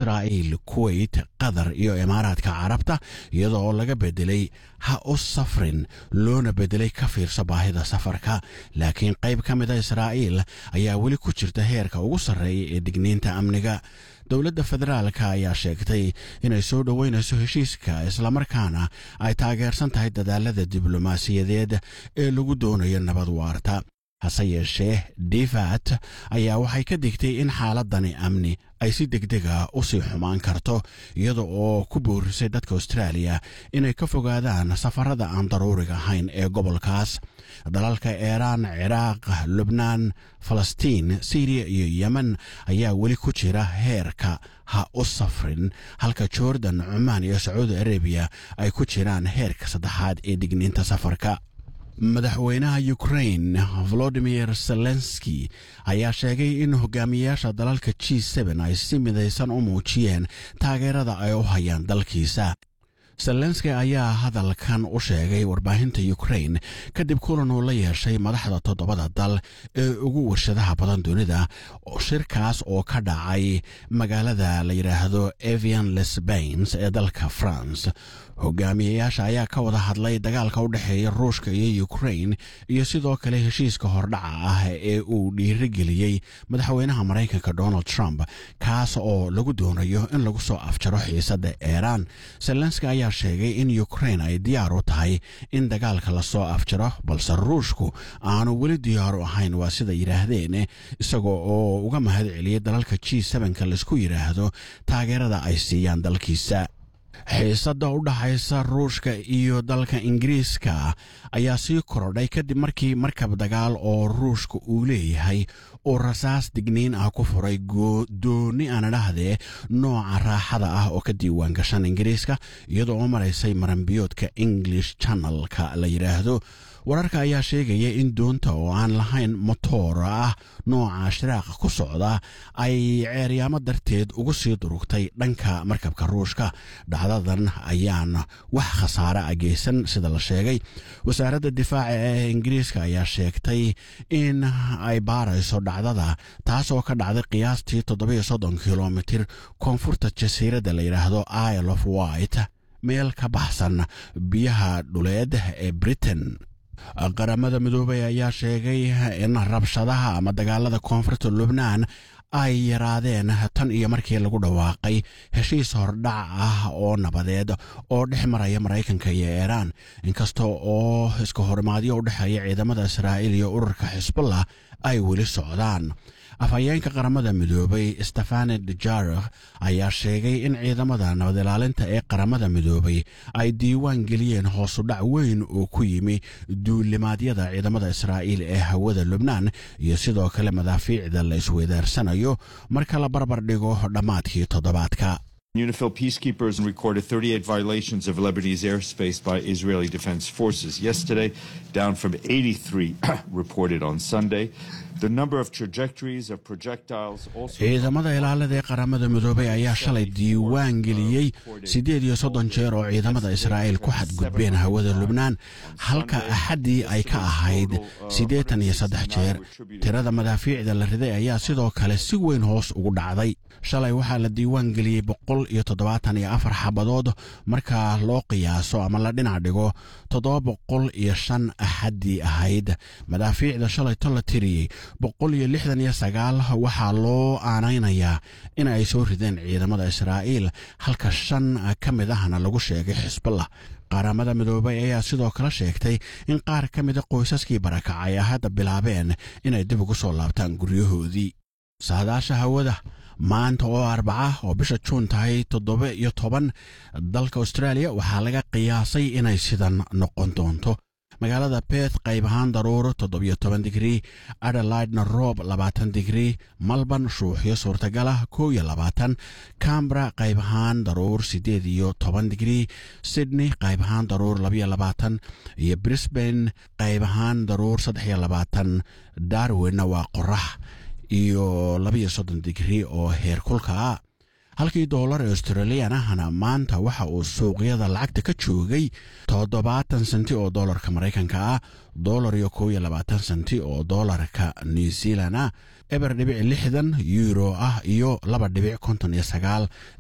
israa'iil kuwait qatar iyo imaaraadka carabta iyada oo laga bedelay ha u safrin loona bedelay ka fiirso baahida safarka laakiin qayb ka mida israa'iil ayaa weli ku jirta heerka ugu sarreeya ee digniinta amniga dowladda federaalka ayaa sheegtay inay soo dhoweynayso heshiiska islamarkaana ay taageersan tahay dadaalada diblomaasiyadeed ee lagu doonayo nabad waarta hase yeeshee divat ayaa waxay ka digtay in xaaladani amni ay si degdega u sii xumaan karto iyada oo ku boorisay dadka austraaliya inay ka fogaadaan safarada aan daruuriga ahayn ee gobolkaas dalalka iiraan ciraaq lubnaan falastiin siriya iyo yemen ayaa weli ku jira heerka ha u safrin halka jordan cumaan iyo sacuudi arabiya ay ku jiraan heerka saddexaad ee digniinta safarka madaxweynaha ukrain volodimir zelenski ayaa sheegay in hogaamiyayaasha dalalka g ay si midaysan u muujiyeen taageerada ay u hayaan dalkiisa zelenski ayaa hadalkan u sheegay warbaahinta ukrain kadib kulan uu la yeeshay madaxda toddobada dal ee ugu warshadaha badan dunida shirkaas oo ka dhacay magaalada la yidhaahdo evian lesbains ee dalka france hogaamiyayaasha ayaa ka wada hadlay dagaalka u dhexeeya ruushka iyo ukrain iyo sidoo kale heshiiska hordhaca ah ee uu dhiirigeliyey madaxweynaha maraykanka donald trump kaas oo lagu doonayo in lagu soo afjaro xiisadda iiraan zelenski ayaa sheegay in ukrain ay diyaar u tahay in dagaalka lasoo afjaro balse ruushku aanu weli diyaar u ahayn waa sida yidhaahdeen isagoo oo uga mahad celiyay dalalka g ka laisku yidhaahdo taageerada ay siiyaan dalkiisa xiisadda u dhaxaysa ruushka iyo dalka ingiriiska ayaa sii korodhay kadib markii markab dagaal oo ruushka uu leeyahay uu rasaas digniin ah ku furay dooni aan dhahdee nooca raaxada ah oo ka diiwaan gashan ingiriiska iyadoo oo maraysay maranbiyoodka english channelka la yidhaahdo wararka ayaa sheegaya in doonta oo aan lahayn motoor ah nooca shiraaqa ku socda ay ceeryaamo darteed ugu sii durugtay dhanka markabka ruushka dhacdadan ayaan wax khasaare a geysan sida la sheegay wasaaradda difaaca ee ingiriiska ayaa sheegtay in ay baarayso dhacdada taas oo ka dhacday qiyaastii toddobiyo soddon kilomitir koonfurta jasiiradda la yidhaahdo isle of white meel ka baxsan biyaha dhuleed ee britain qaramada midoobay ayaa sheegay in rabshadaha ama dagaalada koonfurta lubnaan ay yaraadeen tan iyo markii lagu dhawaaqay heshiis hordhac ah oo nabadeed oo dhex maraya maraykanka iyo iiraan inkasta oo iska horimaadyo u dhexeeya ciidamada israa'iil iyo ururka xisbullah ay weli socdaan afhayeenka qaramada midoobay stefane dujarikh ayaa sheegay in ciidamada nabad ilaalinta ee qaramada midoobay ay diiwaan geliyeen hoosudhac weyn oo ku yimi duulimaadyada ciidamada israa'iil ee hawada lubnaan iyo sidoo kale madaafiicda la isweydaarsanayo marka la barbar dhigo dhammaadkii toddobaadka UNIFIL peacekeepers recorded 38 violations of Lebanese airspace by Israeli Defense Forces yesterday, down from 83 reported on Sunday. The number of trajectories of projectiles also. ciidamada ilaalada ee qaramada midoobay ayaa shalay diiwaan geliyey siddeed iyo soddon jeer oo ciidamada israa'iil ku xadgudbeen hawada lubnaan halka axaddii ay ka ahayd siddeetan iyo saddex jeer tirada madaafiicda la riday ayaa sidoo kale si weyn hoos ugu dhacday shalay waxaa la diiwaan geliyey boqol iyo toddobaatan iyo afar xabadood marka loo qiyaaso ama la dhinac dhigo toddoba boqol iyo shan axaddii ahayd madaafiicda shalay to la tiriyey boqol iyo lixdan iyo sagaal waxaa loo aanaynayaa in ay soo rideen ciidamada israa'iil halka shan ka mid ahna lagu sheegay xisbullah qaramada midoobay ayaa sidoo kale sheegtay in qaar ka mida qoysaskii barakacay ay hadda bilaabeen inay dib ugu soo laabtaan guryahoodii saadaasha hawada maanta oo arbaca oo bisha juun tahay toddoba iyo toban dalka australia waxaa laga qiyaasay inay sidan noqon doonto magaalada beth qayb ahaan daruuro toddobiyo toban digrii adelaidna roob labaatan digrii malban shuuxyo suurtagala kow iyo labaatan cambra qayb ahaan daruur siddeed iyo toban digrii sydney qayb ahaan daruur labiyo labaatan iyo brisbane qayb ahaan daruur saddex iyo labaatan darwinna waa qorax iyo labiyo soddon digrii oo heer kulka ah halkii doolar ee australian ahna maanta waxa uu suuqyada lacagta ka joogay toddobaatan senti oo doolarka maraykanka ah doolar iyo kow iyo labaatan senti oo doolarka new zealand ah eber dhibic lixdan euro ah iyo laba dhibic konton iyo sagaal